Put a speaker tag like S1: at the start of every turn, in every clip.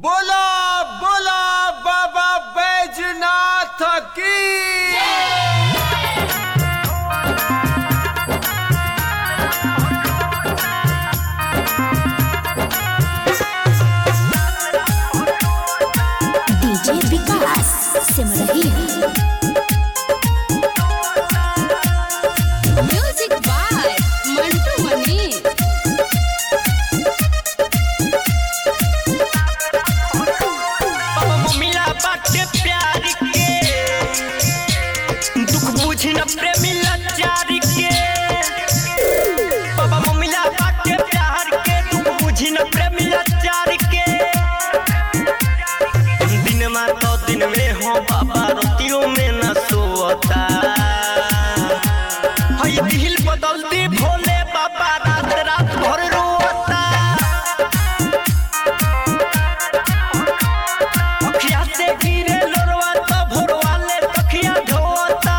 S1: बोला बोला बाबा बैजनाथ की
S2: DJ Vikas Simrahi music by Mantu Mani
S3: बाबा मिला बाटे प्यार के दुख बुझी न प्रेमी लाचार के बाबा मिला बाटे प्यार के दुख बुझी न प्रेमी लाचार के दिन में तो दिन में हो बाबा रोटियों में न सोता हई दिल बदलती भोले बाबा रात रात भर रोता अखिया से गिरे लोरवा तो भोरवा ले तखिया ढोता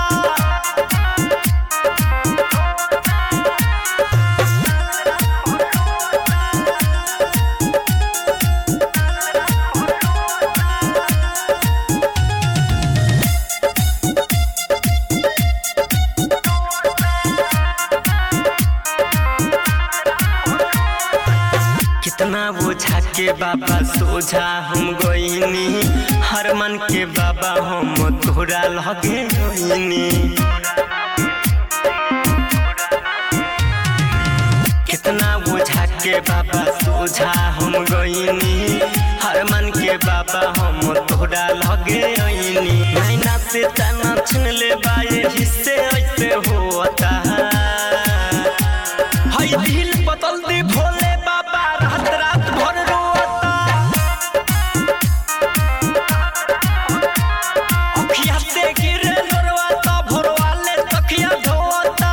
S3: कितना बोझा के बाबा सोझा हम गईनी हर मन के बाबा हम तोरा लगे गईनी कितना बोझा के बाबा सोझा हम गईनी हर मन के बाबा हम तोरा लगे गईनी नैना से तना छीन ले बाए हिस्से ऐसे होता हई दिल बदल दी भोले बाबा रात रात भर रोता अखिया से गिरे लोरवा तो भोरवा ले तखिया धोता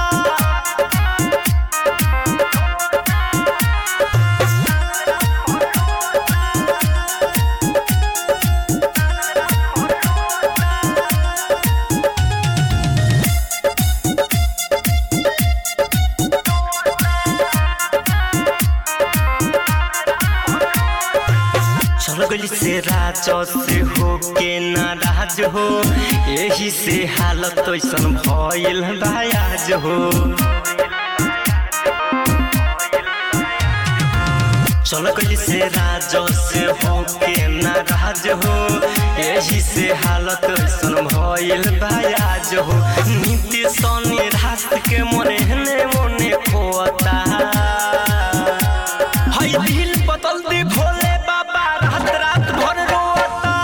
S3: चल गई से राज से हो के नाराज हो यही से हालत ऐसन भइल बायाज हो चल गई से राज से हो के नाराज हो यही से हालत ऐसन भइल बायाज हो नीति सनी रात के मने हने मने खोता हई दिल बदल दी भोले बाबा रात रात भर रोता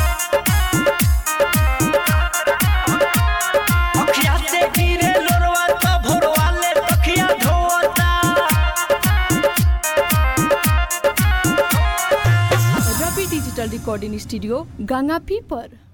S3: अखिया से गिरे लोरवा तो भोरवा ले तखिया धोता
S4: रवि डिजिटल रिकॉर्डिंग स्टूडियो गंगापी पर